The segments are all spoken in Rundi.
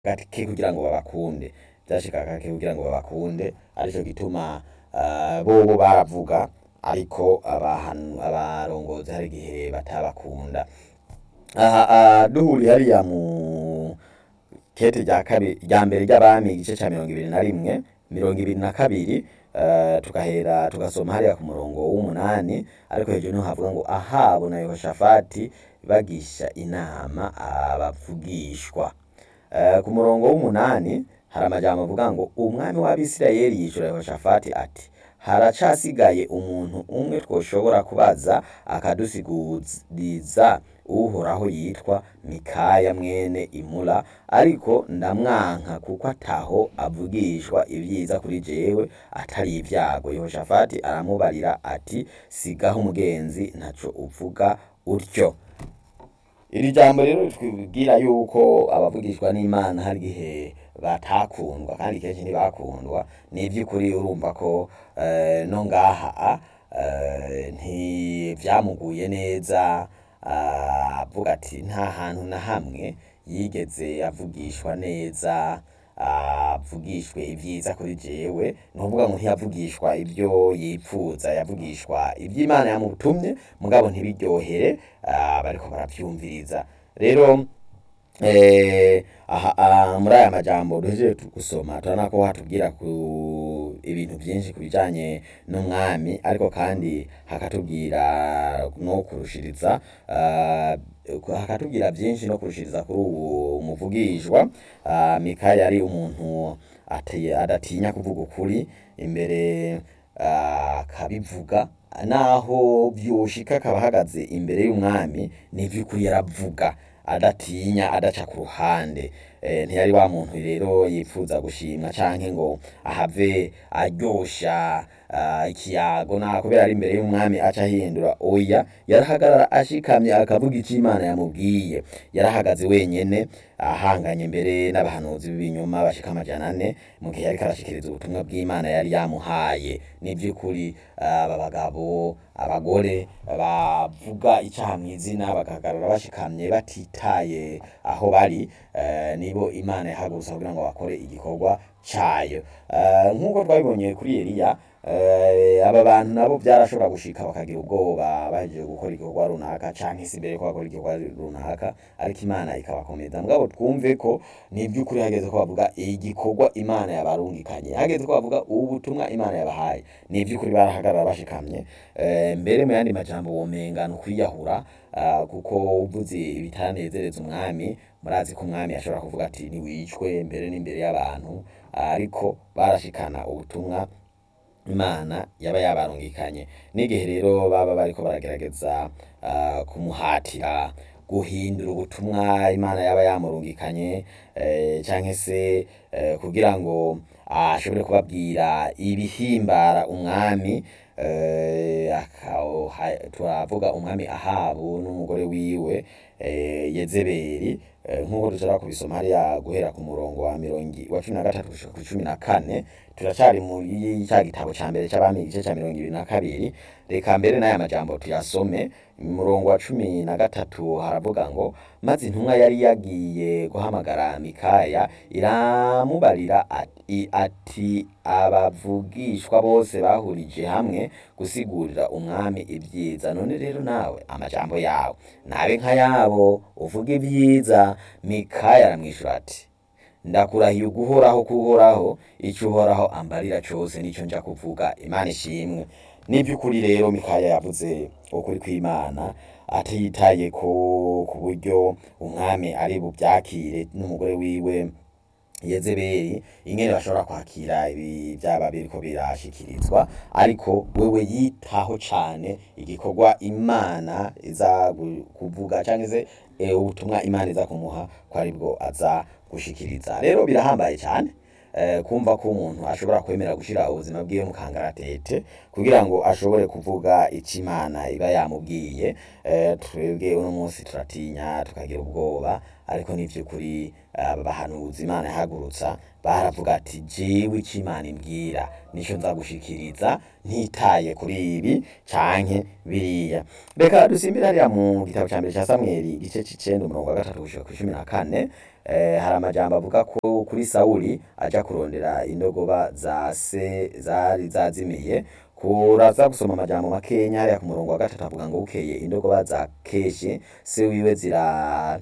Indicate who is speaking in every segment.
Speaker 1: gake kugira ngo babakunde vyashika gake kugira ngo babakunde arico gituma uh, bobo baravuga ariko abahanu abarongozi hari igihe batabakunda aha uh, duhuriye hariya mu kete rya kabiri rya mbere ry'abami igice ca mirongo ibiri na rimwe mirongo ibiri na kabiri uh, tukahera tugasoma hariya ku murongo w'umunani ariko hejuru niho havuga ngo ahabu na yehoshafati bagisha inama abavugishwa uh, ku murongo w'umunani hari amajambo avuga ngo umwami w'abisirayeli yishura yehoshafati ati haracasigaye umuntu umwe twoshobora kubaza akadusiguriza uhoraho yitwa mikaya mwene imula ariko ndamwanka kuko ataho avugishwa ibyiza kuri jewe atari ibyago yehoshafati aramubarira ati sigaho umugenzi ntaco uvuga utyo iri jambo rero twibwira yuko abavugishwa n'imana hari igihe batakundwa kandi kenshi ntibakundwa ni iby'ukuri urumva ko eh, no ngaha eh, ntivyamuguye neza ah, avuga ati nta hantu na hamwe yigeze avugishwa neza avugishwe ibyiza kuri jewe ni ukuvuga ngo ntiyavugishwa ibyo yipfuza yavugishwa iby'imana yamutumye mugabo ntibiryohere ah, bariko baravyumviriza rero eh, aha, ah, muri aya majambo duhejeje gusoma turabona ko hatubwira ku ibintu byinshi ku bijanye n'umwami ariko kandi hakatubwira no kurushiriza ah, hakatubwira byinshi no kurushiriza kuri ubu muvugishwa ah, mikaya yari umuntu ati- adatinya kuvuga ukuri imbere ah, akabivuga naho vyoshika akaba ahagaze imbere y'umwami ni ivy'ukuri yaravuga adatinya adaca ku ruhande eh, ntiyari wa muntu rero yipfuza gushimwa canke ngo ahave aryosha ah, ikiyago na kubera ari imbere y'umwami aca ahindura oya yarahagarara ashikamye akavuga ico imana yamubwiye yarahagaze wenyene ahanganye imbere n'abahanuzi b'ibinyoma bashika amajana ane mu gihe yariko arashikiriza ubutumwa bw'imana yari yamuhaye ni vy'ukuri aba bagabo abagore bavuga icaha mw'izina bagahagarara bashikamye batitaye aho bari eh, nibo imana yahagurutsa kugira ngo bakore igikorwa cayo Eh, nk'uko twabibonye kuri eliya eh, aba bantu nabo byarashobora gushika bakagira ubwoba bahejeje gukora igikorwa runaka canke se imbere ko bakora igikorwa runaka ariko imana ikabakomeza mugabo twumve ko ni iby'ukuri hageze ko bavuga igikorwa imana yabarungikanye hageze ko bavuga ubutumwa imana yabahaye ni iby'ukuri barahagarara bashikamye Eh, mbere mu yandi majambo womenga ni ukwiyahura ah, kuko uvuze ibitanezereza umwami murazi ko umwami ashobora kuvuga ati ntiwicwe mbere n'imbere y'abantu ariko barashikana ubutumwa imana yaba yabarungikanye n'igihe rero baba bariko baragerageza ah, kumuhatira guhindura ubutumwa imana yaba yamurungikanye eh, canke se eh, kugira ngo ashobore kubabwira ibihimbara umwami eh, aka- ha- turavuga umwami ahabu n'umugore wiwe eh, yezebeli eh, nk'uko dushobora kubisoma hariya guhera ku murongo wa mirongo wa cumi na gatatu gushika ku cumi na kane turacari muri ca gitabo ca mbere c'abami igice ca mirongo ibiri na kabiri reka mbere n'aya majambo tuyasome umurongo wa cumi na gatatu haravuga ngo maze intumwa yari yagiye guhamagara mikaya iramubarira ati, ati abavugishwa bose bahurije hamwe gusigurira umwami ibyiza none rero nawe amajambo yawe nabe nka yabo uvuga ibyiza mikaya aramwishura ati ndakurahiye uguhoraho kuhoraho icyo uhoraho ambarira cose nico nja kuvuga imana ishimwe n'ivy'ukuri rero mikaya yavuze ukuri kw'imana atitaye ko ku buryo umwami ari buvyakire n'umugore wiwe yezebeli ingene bashobora kwakira ibi byaba biriko birashikirizwa ariko wewe yitaho cane igikorwa imana iza gu- kuvuga canke se eh, ubutumwa imana iza kumuha ko aribwo aza gushikiriza rero birahambaye cane eh, kumva ko umuntu ashobora kwemera gushira ubuzima bwiwe mu kangaratete kugira ngo ashobore kuvuga ico imana iba yamubwiye eh, twebwe uno munsi turatinya tukagira ubwoba ariko n'ivy'ukuri aba bahanuzi imana yahagurutsa baravuga ati jewe ico imana imbwira nico nza gushikiriza ntitaye kuri ibi canke biriya reka dusimbire hariya mu gitabo ca mbere ca samweli igice c'icenda umurongo wa gatatu gushika kw'icumi na kane eh, hari amajambo avuga ko kuri sawuli aja kurondera indogoba za se zari zazimiye kuraza gusoma amajambo makenya hariya ku murongo wa gatatu avuga ngo bukeye indogoba za keshi se wiwe zira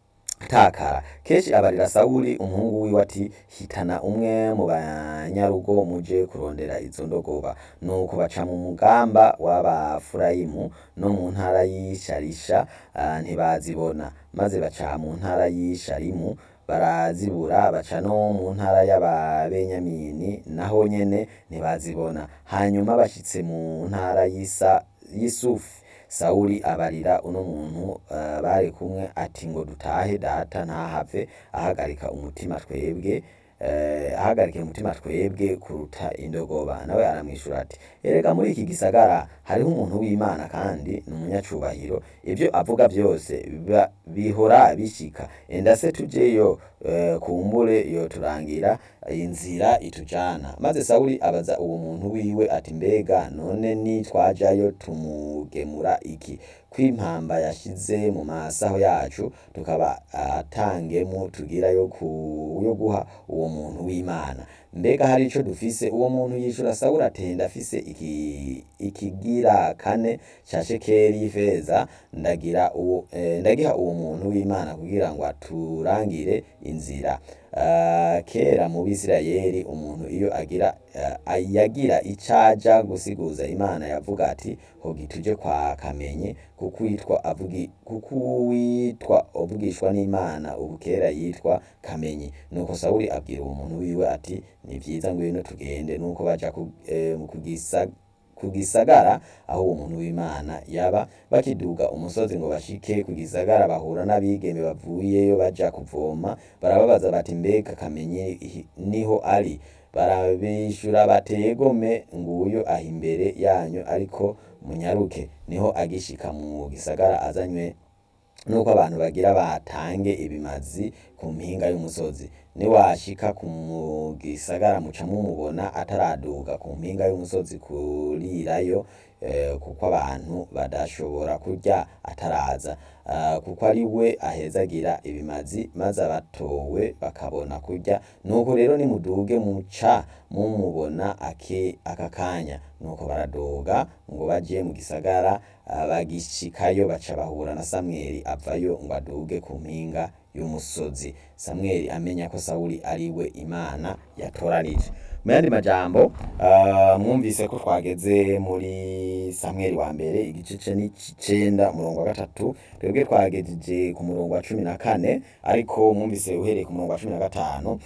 Speaker 1: takara keshi abarira sawuli umuhungu wiwe ati hitana umwe mu banyarugo muje kurondera izo ndogoba nuko baca mu mugamba w'abafurayimu no mu ntara y'isharisha ah, ntibazibona maze baca mu ntara y'isharimu barazibura baca no mu ntara y'ababenyamini naho nyene ntibazibona hanyuma bashitse mu ntara y'isa y'isufi sawuli abarira uno muntu uh, bari kumwe ati ngo dutahe data ntahave ahagarika umutima twebwe uh, ahagarikira umutima twebwe kuruta indogoba nawe aramwishura ati erega muri iki gisagara hariho umuntu w'imana kandi ni umunyacubahiro ibyo avuga byose biba- bihora bishika enda se tujeyo uh, kumbure yoturangira inzira itujana maze sawuli abaza uwo muntu wiwe ati mbega none nitwajayo tumugemura iki kw'impamba yashize mu masaho yacu tukaba atangemu tugira yo ku yo guha uwo muntu w'imana mbega hari ico dufise uwo muntu yishura sawuli ati ndafise iki ikigira kane ca shekeri y'ifeza ndagira uwo eh, ndagiha uwo muntu w'imana kugira ngo aturangire inzira Ah, kera mu bisirayeli umuntu iyo agira ah, yagira icaja gusiguza imana yavuga ati hogi tuje kwa kamenyi kuko witwa avugi kuko witwa uvugishwa n'imana ubu kera yitwa kamenyi nuko sawuli abwira uwo muntu wiwe ati ni vyiza ngwino tugende nuko baja ku, eh, kugisa ku gisagara aho uwo muntu w'imana yaba bakiduga umusozi ngo bashike ku gisagara bahura n'abigeme bavuyeyo baja kuvoma barababaza bati mbega kamenye ihi- niho ari barabishura bategome nguyo aho imbere yanyu ariko munyaruke niho agishika mu gisagara azanywe nuko abantu bagira batange ibimazi ku mpinga y'umusozi niwashika ku mu gisagara muca mumubona ataraduga ku mpinga y'umusozi kurirayo eh, kuko abantu badashobora kurya ataraza Ah, kuko ari we ahezagira ibimazi maze abatowe bakabona kurya nuko rero nimuduge muca mumubona ake aka kanya nuko baraduga ngo baje mu gisagara ah, bagishikayo baca bahura na samweli avayo ngo aduge ku mpinga y'umusozi samweli amenya ko sawuli ari we imana yatoranije mu yandi majambo ah, mwumvise ko twageze muri samweli wa mbere igice n'icenda umurongo wa gatatu twebwe twagejeje ku murongo wa cumi na kane ariko mwumvise uhereye ku murongo wa cumi na gatanu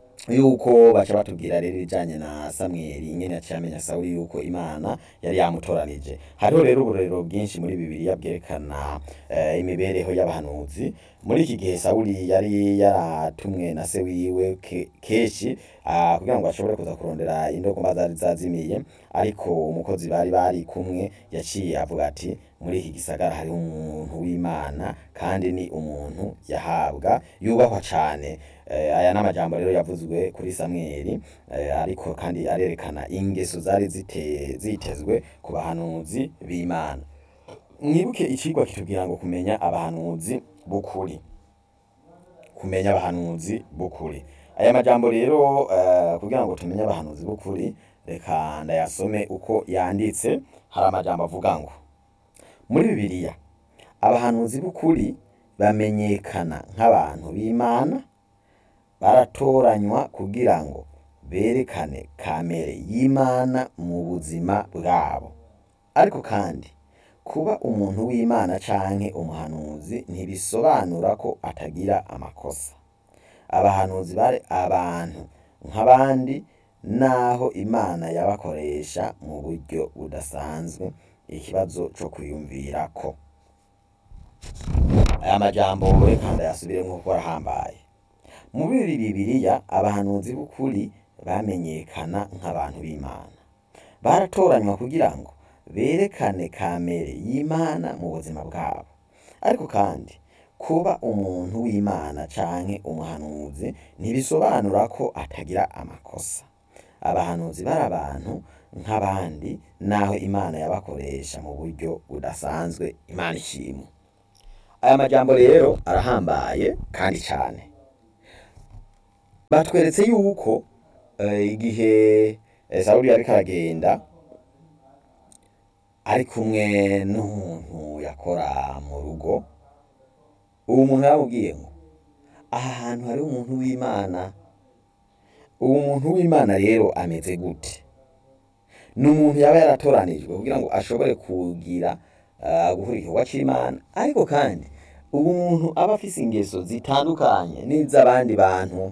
Speaker 1: yuko baca batubwira rero ibijanye na samweli ingene yaciye amenya sawuli yuko imana yari yamutoranije hariho rero uburorero bwinshi muri bibiliya bwerekana eh, imibereho y'abahanuzi muri iki gihe sawuli yari yaratumwe na se wiwe ke- keshi ah, kugira ngo ashobore kuza kurondera indogomba zari zazimiye ariko umukozi bari bari kumwe yaciye avuga ati muri iki gisagara hariho umuntu w'imana kandi ni umuntu yahabwa yubahwa cane Eh, aya ni amajambo rero yavuzwe kuri samweli eh, ariko kandi arerekana ingeso zari zite, zitezwe ku bahanuzi b'imana mwibuke icigwa kitubwira ngo kumenya abahanuzi b'ukuri kumenya abahanuzi b'ukuri aya majambo rero uh, kugira ngo tumenye abahanuzi b'ukuri reka ndayasome uko yanditse hari amajambo avuga ngo muri bibiliya abahanuzi b'ukuri bamenyekana nk'abantu b'imana baratoranywa kugira ngo berekane kamere y'imana mu buzima bwabo ariko kandi kuba umuntu w'imana canke umuhanuzi ntibisobanura ko atagira amakosa abahanuzi bari abantu nk'abandi naho imana yabakoresha mu buryo budasanzwe ikibazo co kwiyumvirako aya majambo reka ndayasubiremwo kuko arahambaye muri bibiliya abahanuzi b'ukuri bamenyekana nk'abantu b'imana baratoranywa kugira ngo berekane kamere y'imana mu buzima bwabo ariko kandi kuba umuntu w'imana canke umuhanuzi ntibisobanura ko atagira amakosa abahanuzi bari abantu nk'abandi naho imana yabakoresha mu buryo budasanzwe imana ishimwe aya majambo rero arahambaye kandi cane batweretse yuko eh, igihe eh, sawuli yariko aragenda ari kumwe n'umuntu yakora mu rugo uwo muntu yaramubwiye ngo aha hantu hari umuntu w'imana uwo muntu w'imana rero ameze gute ni umuntu yaba yaratoranijwe kugira ngo ashobore kugira uh, gukora igikorwa c'imana ariko kandi uwo muntu aba afise ingeso zitandukanye n'iz'abandi bantu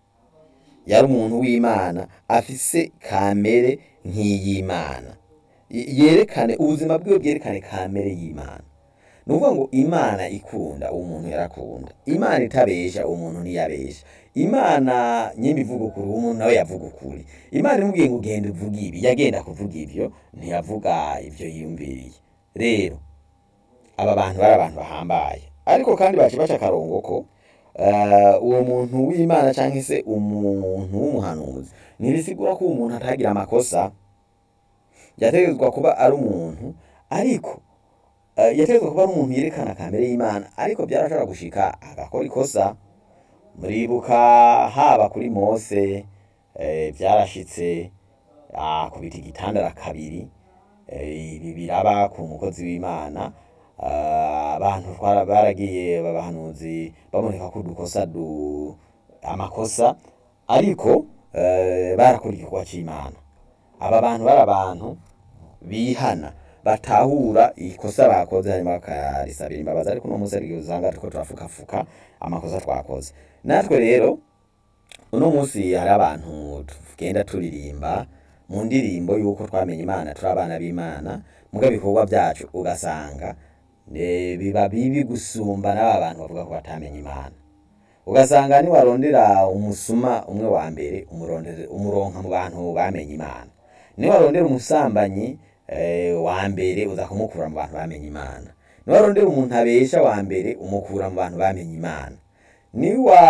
Speaker 1: yari umuntu w'imana afise kamere nk'iy'imana Y- yerekane ubuzima bwiwe bwerekane kamere y'imana ni ukuvuga ngo imana ikunda uwo muntu yarakunda imana itabesha uwo muntu ntiyabesha imana nyimba ivuga ukuri uwo muntu nawe yavuga ukuri imana imubwiye ngo genda uvuge ibi yagenda kuvuga ivyo ntiyavuga ivyo yiyumviriye rero aba bantu bari abantu bahambaye ariko kandi baca baca akarongo ko eh, uwo muntu w'imana canke se umuntu w'umuhanuzi ntibisigura ko uwo muntu atagira amakosa yategerezwa kuba ari umuntu ariko eh, yategerezwa kuba ari umuntu yerekana kamere y'imana ariko byarashobora gushika agakora ikosa muribuka haba kuri mose eh, byarashitse akubita igitandara kabiri eh, ibi biraba ku mukozi w'imana Ah, abantu twara- baragiye babahanuzi baboneka ko udukosa du amakosa ariko eh, barakora igikorwa c'imana aba bantu bari abantu bihana batahura ikosa bakoze hanyuma bakarisabira imbabazi ariko uno munsi hari igihe usanga turiko turafukafuka amakosa twakoze natwe rero uno munsi hari abantu tugenda turirimba mu ndirimbo y'uko twamenye imana turi abana b'imana muga ibikorwa byacu ugasanga eh, biba bibi gusumba n'aba bantu bavuga ko batamenye imana ugasanga niwarondera umusuma umwe wa mbere umurondere umuronka mu bantu bamenye imana niwarondera umusambanyi eh, wa mbere uza kumukura mu bantu bamenye imana niwarondera umuntu abesha wa mbere umukura mu bantu bamenye imana niwa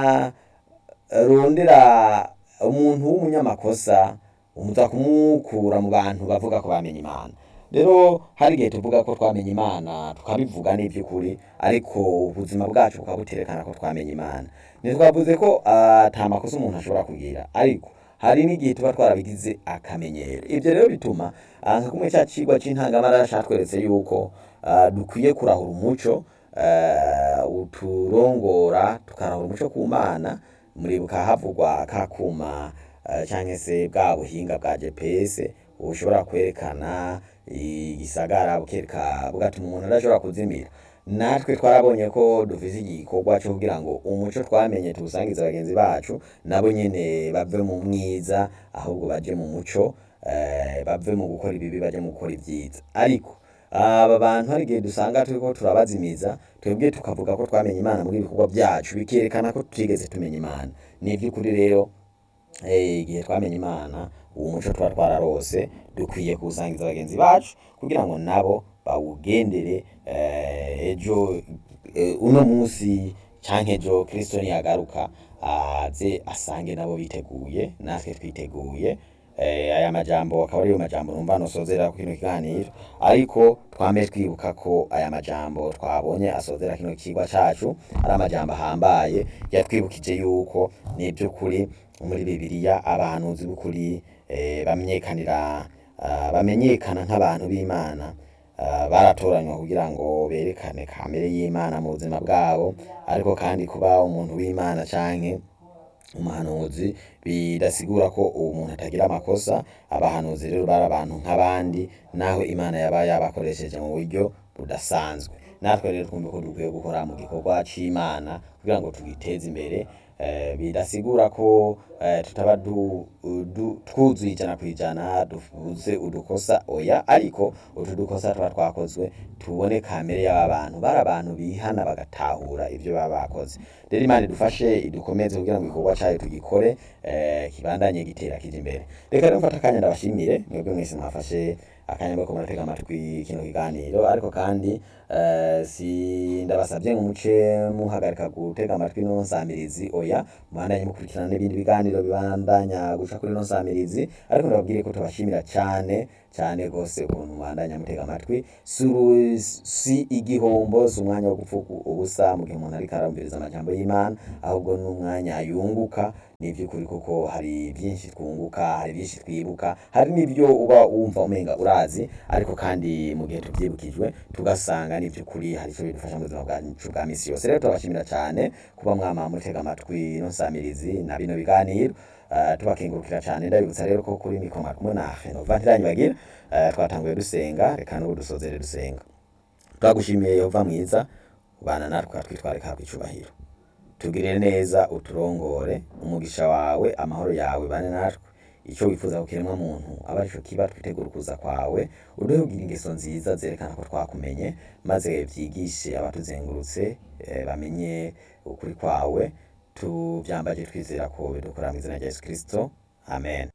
Speaker 1: rondera umuntu w'umunyamakosa umuza kumukura mu bantu bavuga ko bamenye imana rero hari igihe tuvuga ko twamenye imana tukabivuga n'iby'ukuri ariko ubuzima bwacu bukaba buterekana ko twamenye imana ntitwavuze ko ata makosa umuntu ashobora kugira ariko hari n'igihe tuba twarabigize akamenyero ibyo rero bituma ah, nka kumwe cya cigwa c'intangamara catweretse yuko ah, dukwiye kurahura umuco eh, uturongora tukarahura umuco ku mana muribuka havugwa ka kuma eh, canke se bwa buhinga bwa GPS bushobora kwerekana igisagara bukereka bugatuma umuntu adashobora kuzimira natwe twarabonye ko dufise igikorwa cyo kugira ngo umuco twamenye tuwusangize bagenzi bacu nabo nyene bave mu mwiza ahubwo baje mu muco eh, bave mu gukora ibibi baje mu gukora ibyiza ariko aba bantu hari igihe dusanga turiko turabazimiza twebwe tukavuga ko twamenye imana muri ibikorwa byacu bikerekana ko tutigeze tumenya imana ni ivy'ukuri rero eh, igihe twamenye imana uwo muco tuba twararose dukwiye kuwusangiza bagenzi bacu kugira ngo nabo bawugendere eh, ejo eh, uno munsi canke ejo kristo niyagaruka aze asange nabo biteguye natwe twiteguye eh, aya majambo akaba ariyo majambo numva nosozera kino kiganiro ariko twame twibuka ko aya majambo twabonye asozera kino kigwa cacu ari amajambo ahambaye yatwibukije yuko ni ivy'ukuri muri bibiliya abahanuzi b'ukuri eh, bamenyekanira ah, bamenyekana nk'abantu b'imana ah, baratoranywa kugira ngo berekane kamere y'imana mu buzima bwabo ariko kandi kuba umuntu w'imana canke umuhanuzi bidasigura ko uwo muntu atagira amakosa abahanuzi rero bari abantu nk'abandi naho imana yaba yabakoresheje mu buryo budasanzwe natwe rero twumve ko dukwiye gukora mu gikorwa c'imana kugira ngo tugiteze imbere eh, bidasigura ko eh, tutaba du udu- twuzuye ijana ku ijana dufuze udukosa oya ariko utu dukosa tuba twakozwe tubone kamere y'aba bantu bari abantu bihana bagatahura ibyo baba bakoze rero imana idufashe idukomeze kugira ngo igikorwa cyayo tugikore eh, kibandanye gitera kija imbere reka rero mfata akanya ndabashimire mwebwe mwese mwafashe akanya ko muratega amatwi kino kiganiro ariko kandi eh, si ndabasabye ngo muce muhagarika gutega amatwi no nsamirizi oya mubandanye mukurikirana n'ibindi biganiro bibandanya guca kuri no nsamirizi ariko ndababwire ko tubashimira cyane cyane rwose ukuntu mubandanya mutega amatwi si uru- si igihombo si umwanya wo gupfuka ubusa mu gihe umuntu ariko arumviriza amajambo y'imana ahubwo ni umwanya yunguka ni iby'ukuri kuko hari byinshi twunguka hari byinshi twibuka hari n'ibyo uba wumva umenga urazi ariko kandi mu gihe tubyibukijwe tugasanga ni iby'ukuri hari icyo bidufasha mu buzima bwacu bwa misi yose rero turabashimira cyane kuba mwama mutega amatwi no nsamirizi na bino biganiro Uh, tubakengurukira cyane ndabibutsa rero ko kuri mikoma kumwe na Renova ntiranyibagira uh, twatanguye dusenga reka n'ubu dusozere dusenga twagushimiye Yehova mwiza ubana natwe twitwareka ku icubahiro tugirire neza uturongore umugisha wawe amahoro yawe bane natwe icyo wifuza ku kiremwa muntu aba arico kiba twitegura ukuza kwawe uduhe kugira ingeso nziza zerekana ko twakumenye maze byigishe abatuzengurutse eh, bamenye ukuri kwawe tubyambaje twizera ko bidukora mu izina rya Yesu Kristo amen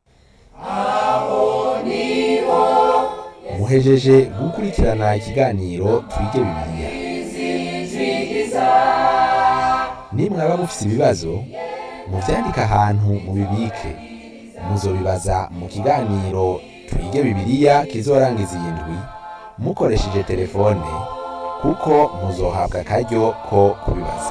Speaker 2: muhejeje gukurikirana ikiganiro twige bibiliya nimwaba mufise ibibazo muvyandike ahantu mubibike muzobibaza mu kiganiro twige bibiliya kizorangiza iyi ndwi mukoresheje telefone kuko muzohabwa akaryo ko kubibaza